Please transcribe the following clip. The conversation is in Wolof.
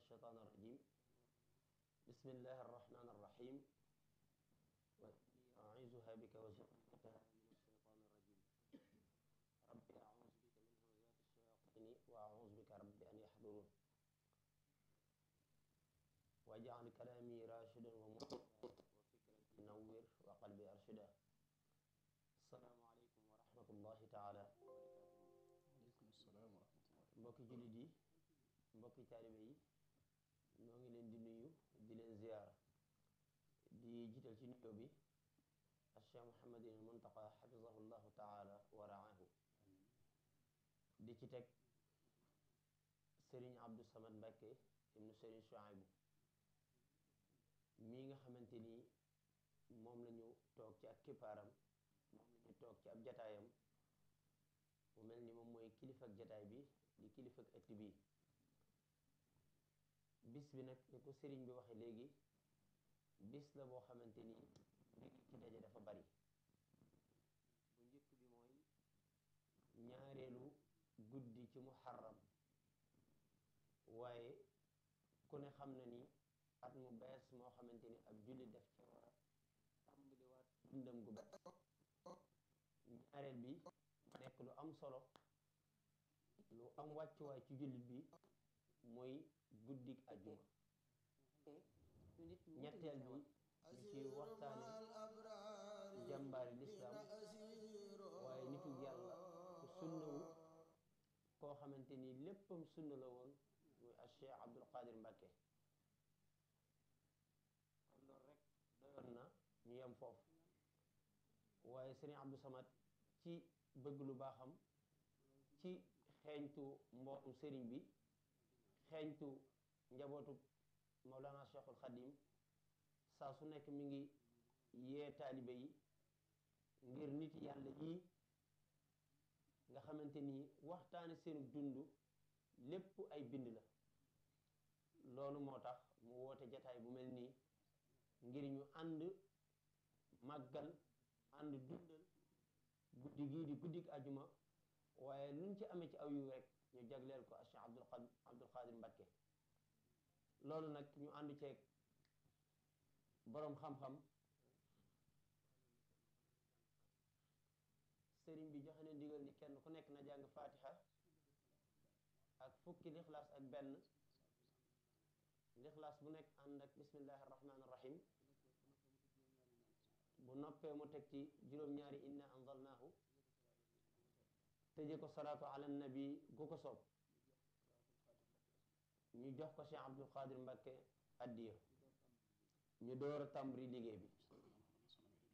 الشيطان الرجيم بسم الله الرحمن الرحيم وإني أعيذها بك وذريتها من الشيطان الرجيم رب أعوذ بك من همزات الشياطين وأعوذ بك رب أن يحضرون واجعل كلامي راشدا ومرشدا وفكرتي نور وقلبي أرشدا السلام عليكم ورحمة الله تعالى وبركاته aleykum salaam wa rahmatullah mbokki jullit yi mbokki taalibe yi ñoo ngi leen di nuyu di leen ziyaara di jiital ci nuyoo bi al cheikh muhammadin al muntaqa xafizahu llahu taala wa raahu di ci teg sëriñ abdou samad mbàkke ibnu sëriñ shuaybu mii nga xamante ni moom la ñu toog ci ak kippaaram moom la ñu toog ci ab jataayam mu mel ni moom mooy kilifa ak jataay bi di kilifa ak ëtt bi bis bi nag ni ko sëriñ bi waxe léegi bis la boo xamante ni mbir yi ci daje dafa bari bu njëkk bi mooy ñaareelu guddi ci muharram waaye ku ne xam na ni at mu bees moo xamante ni ab julli def ci war a tàmbaliwaat dundam gu bees ñaareel bi nekk lu am solo lu am wàccuwaay ci jullit bi mooy guddik ajjuma ñetteel bi ñu ci waxtaane jàmbaari lislaam waaye nitu yàlla ku sunnawu koo xamante ni léppam sunna la woon muy al cheikh abdul qadir mbàkke kon loolu rek doyoon na ñu yem foofu waaye sëriñ abdou samad ci bëgg lu baaxam ci xeeñtu mbootum sëriñ bi xeeñtu njabootu Mawlana Cheikhul Khadim saa su nekk mi ngi yee taalibe yi ngir nit yàlla yii nga xamante ni waxtaane seenu dund lépp ay bind la loolu moo tax mu woote jataay bu mel nii ngir ñu ànd màggal ànd dundal guddi gii di guddik ajuma waaye luñ ci amee ci aw yu rek ñu jagleel ko Cheikh Abdul Abdul Qadir Mbakke loolu nag ñu ànd ceeg boroom xam-xam sëriñ bi joxe na ndigal ni kenn ku nekk na jàng fatiha ak fukki lixlaas ak benn lixlaas bu nekk ànd ak bismillahi rahmaani rahim bu noppee mu teg ci juróom-ñaari inna anzalnaahu tëje ko salaatu ala nabi gu ko soob ñu jox ko Cheikh Abdul Qadir Mbakke addiya ñu door a tàmbali liggéey bi